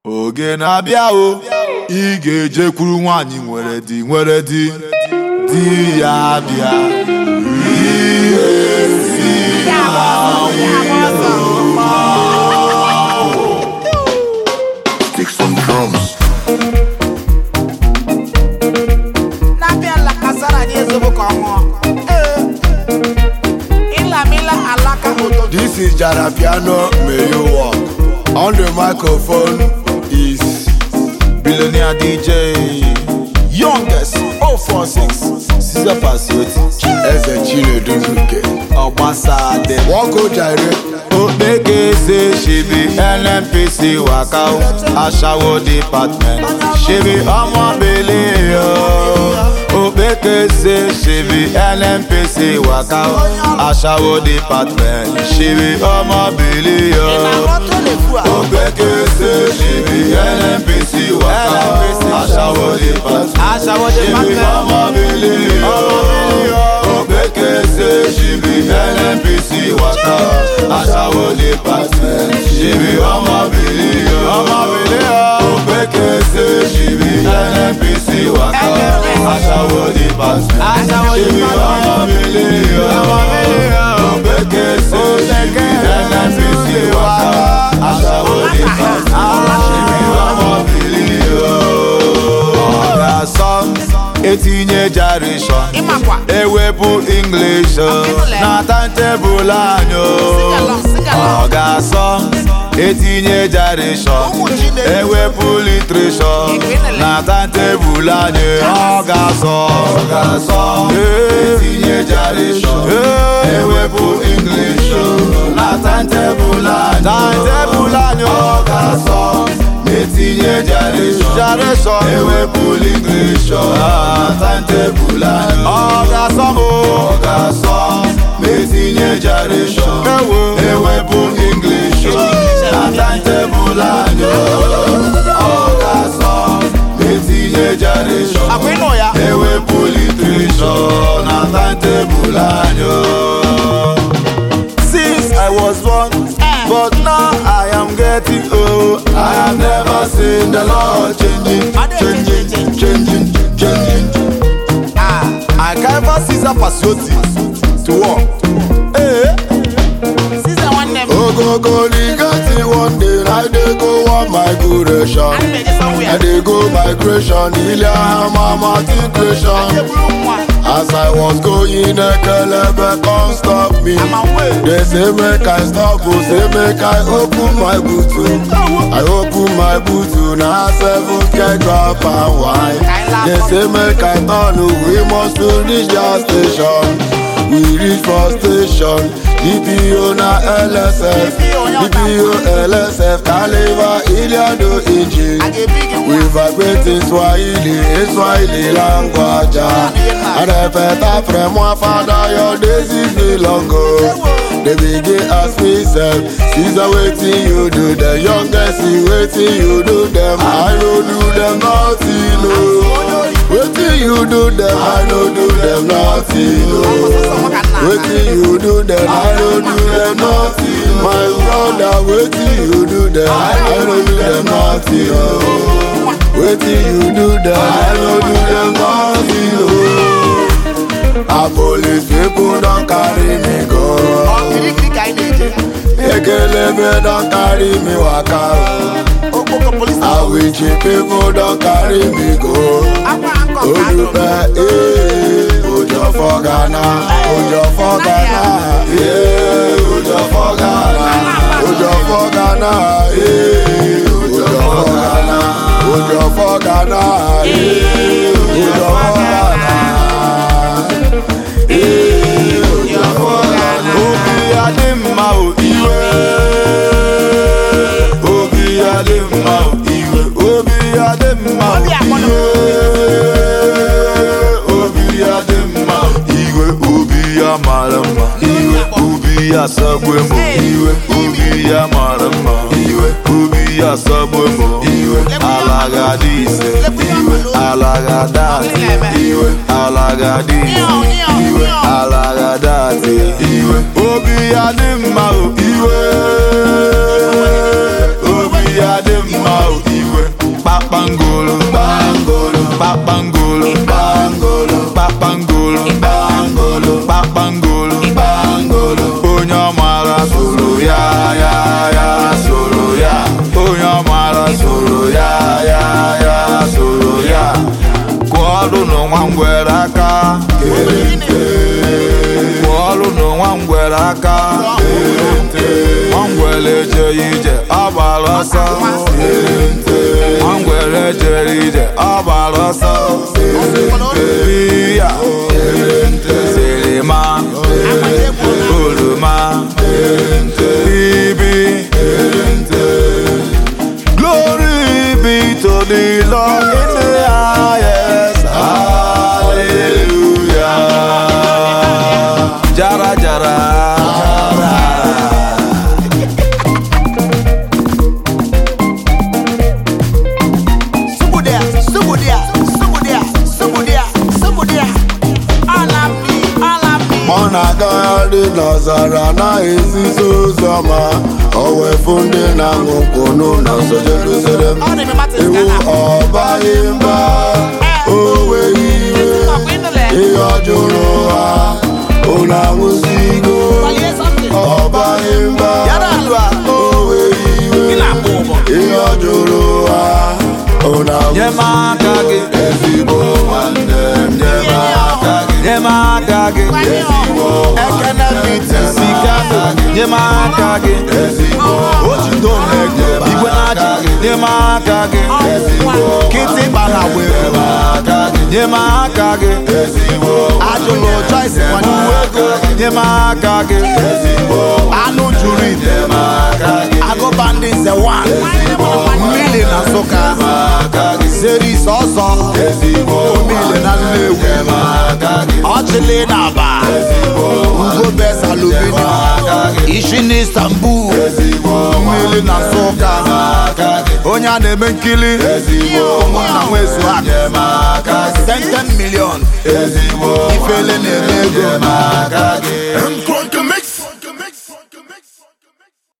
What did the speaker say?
oge na-abịa o ị ga-ejekwuru nwaanyị nwere di nwere di di ya bịa ihe si Stick some drums. na-abịa ala kasara anyị ezogbo ka ọ ṅụọ Ee. ịlamila alaka ụtụtụ This is Jara Piano, may you walk. On the microphone is billionaire DJ youngest 046 Caesar Pasioti Eze Chinedu Nuke. Ogbasade Walk o Jare, Okpekese ṣebi NNPC waka o aṣawo department ṣebi ọmọbìnrin o Okpekese ṣebi NNPC waka o aṣawo department ṣebi ọmọbìnrin o. na-arọtụ lefu a Okpekese ṣebi NNPC waka o aṣawo department aṣawo ṣebi ọmọbìnrin o. Okpekese ṣebi NNPC waka o aṣawo department ṣebi ọmọbìnrin o. ọmọbìnrin o. Okpekese ṣebi NNPC waka o aṣawo department Aṣawo ṣebi ọmọbìnrin o. Okpekese ṣebi NNPC waka o aṣawo department ṣebi ọmọbìnrin o. ọ̀gá sọ etinye jarishọn ịmakwa ewepụ english Akịnụle. na tantebụl anyị Sing-along, sing-along. ọ ga-asọ etinye jarishọn Ụmụ Chineke. ewepụ litreshọn Akịnụle. na tantebụl anyị ọ ga-asọ ọ ga-asọ etinye jarishọn ewepụ english na tantebụl anyị tantebụl anyị ọ ga-asọ etinye jarishọn jarishọn ewepụ litreshọn na tantebụl anyị ọ ga-asọ m ọ ga-asọ etinye jarishọn ewepụ english na tantebụl anyị ọ ga-asọ etinye jarishọn akwa ịnụ ya ewepụ litreshọn na tantebụl anyị Since I was born, but now I am getting old. I have never seen the Lord changing, changing, changing, changing. Ah, I can't ever see that Pasioti to walk. Hey, siza nwanne m Ogogo Ligati one day, I dey go on migration. ana m eje I somewhere dey go migration, Iliahama matriculation. eburu nwa As I was going, Ekelebe come stop me. ama wee They say make I stop, oh, say make I open my boot. oh. I open my boot, oh, now seven can drop and wine. They say make I turn, oh, we must to reach your station. We reach for station, DPO na LSF, DPO LSF, Caliver, Iliado a engine. ga-ebi gị We nwa vibrate in Swahili, in Swahili language. And I better from my father, your days is the longer. They begin ask me, self, Caesar, waiting you do the youngest, see waiting you do them. I don't do them nothing, no. Waiting you do them, I don't do them nothing, no. Waiting you do them, I don't do them nothing. My brother, waiting you do them, I don't do them nothing, no. Wetin you do that I no do them nothing oh. A police people don carry me ọ go. kirikiri ka anyị na-eje Ekelebe don carry me waka o. okpoko polis Awichi people don carry me go. akwa nkọ ka a dụrụ Olùfẹ́ ee òjò fọ́ Ghana òjò fọ́ Ghana ee òjò fọ́ Ghana òjò fọ́ Ghana ee òjò fọ́ Ghana òjò fọ́ Ghana ee òjò fọ́ Ghana ee òjò fọ́ Ghana. obi adị mma o iwe obi adị mma o iwe obi adị mma o Obi akpọnụ. iwe obi adị mma o iwe obi ya mara mma iwe obi ya sagbu emo iwe obi ya mara mma iwe obi ya sagbu emo iwe ala ga-adị ise iwe ala ga-ada atị iwe ala ga-adị ise iwe ala ga-ada atị iwe obi ya dị mma o iwe obi ya dị mma o iwe kpakpangolo Bangolo, kpakpangolo bangolo, kpakpangolo bangolo, kpakpangolo bangolo. onye ọmara soro ya ya ya soro ya onye ọmara soro ya ya ya soro ya kụọlụ n'ụwa ngwere aka kụọlụ n'ụwa ngwere aka nwangwere ejeghị ije ọ gbara ọsọ nwangwere ejere ije ọ gbara ọsọ biya sirima oroma ibi glory be to the lord in the highest hallelujah jara jara Subudia, Subudia, Subudia, Subudia, Subudia. All of me, all of me. ọ na-agagharị n'ọzara na-ezisa ụzọ ma o wefu ndị na-aṅụ nkwụ n'ụlọ nsọ Jerusalem Ọ dị m Martin iwu Ghana. ọbaghị mba o nweghị iwe Ọkwa ịnụle. ihe ọ jụrụ ha unu aṅụzigo Gbalie something. ọbaghị mba Yara alụ a. o nweghị iwe Ị na-akpọ ụbọ. ihe ọ jụrụ ha unu nye m aṅụzigo aka gị ezigbo nwanne m nye m aka gị nye m aka gị Gbanye ọgwụ. ekene biti sika nye m aka gị ojido na-ege igwe na-achị nye m aka gị kịtịkpa na were nye m aka gị ajụlụ choice nwanne ego nye m aka gị anụ juru ite agụba ndị nze wan mmiri na nsụka seris ọzọ omile na nnewu ọchịlị na aba ugo bes aluminium ishi na istanbul mmiri na nsụka onye a na-eme nkili ụmụnna nwezu aka 10 million ifele na-eme ego